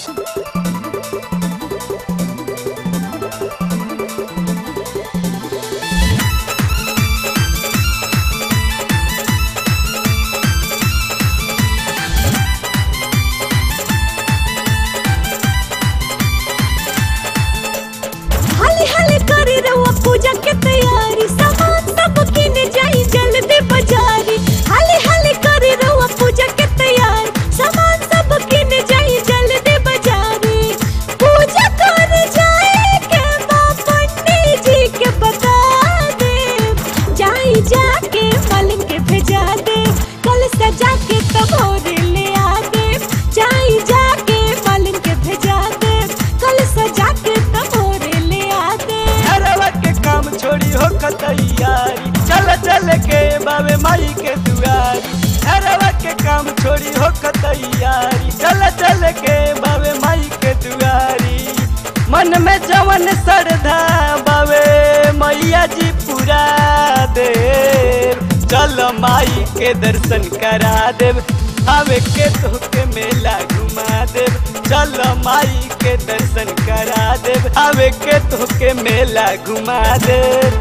हाली हाली करे रहुआ पूजा के तैयारी सामान सब किने जाई जल्दी बाजारी हाली हाली करे रहुआ पूजा के तैयारी सामान सब किने जाई जल्दी बाजारी पूजा कर जाए के बा पंडित जी के बता दे जाई जाके मालिक के भेजा दे कल सजा के तब और ले आ दे जाई जाके मालिक के भेजा दे कल सजा के तब और ले आ दे घरवा के काम छोड़ी हो तैयारी चल चल के बाबे माई के दुआरी घरवा के काम छोड़ी हो तैयारी चल चल के बाबे माई के दुआरी मन में जवन श्रद्धा बाबे मैया जी पूरा दे चल माई के दर्शन करा देव आवे के तोके मेला घुमा देव चल माई के दर्शन करा देव आवे के तोके मेला घुमा देव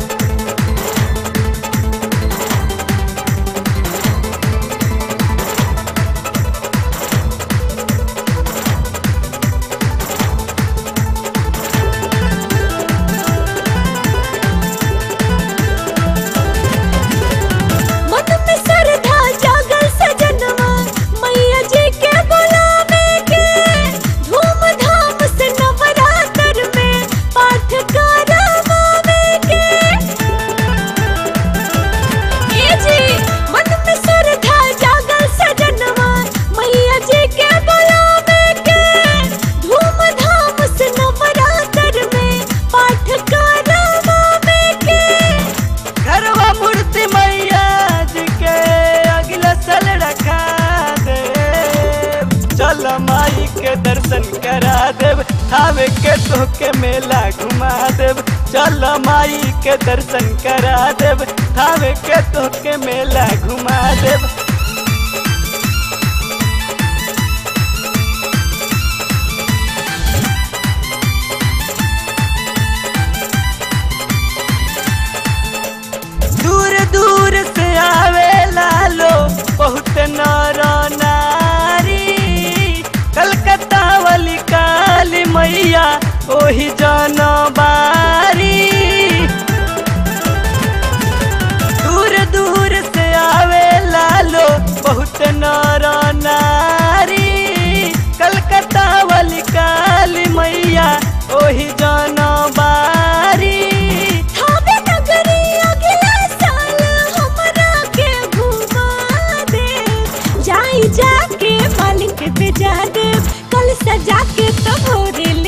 मन में श्रद्धा जागल सजनवा मैया जी के बुलावे के धूमधाम से नवरात्र में पाठ करवावे के ए जी मन में श्रद्धा जागल सजनवा मैया जी के बुलावे के धूमधाम से नवरात्र में पाठ करवावे के घरवा मूर्ति मैया जी के अगला साल रखा देव चल माई के दर्शन करा देव आवे के तोके मेला घुमा देव चल माई के दर्शन करा देव आवे के तोके मेला घुमा देव दूर दूर से आवे लालो बहुत नर नारी कलकत्ता वाली काली मैया ओही जनबारी दूर दूर से आवे लालो बहुत नर नारी कलकत्ता वाली काली मैया ओही जनबारी थावे नगरी अगला साल हमरा के घुमा दे जाई जाके मालिक पे जा दे कल सजा के तब भोरे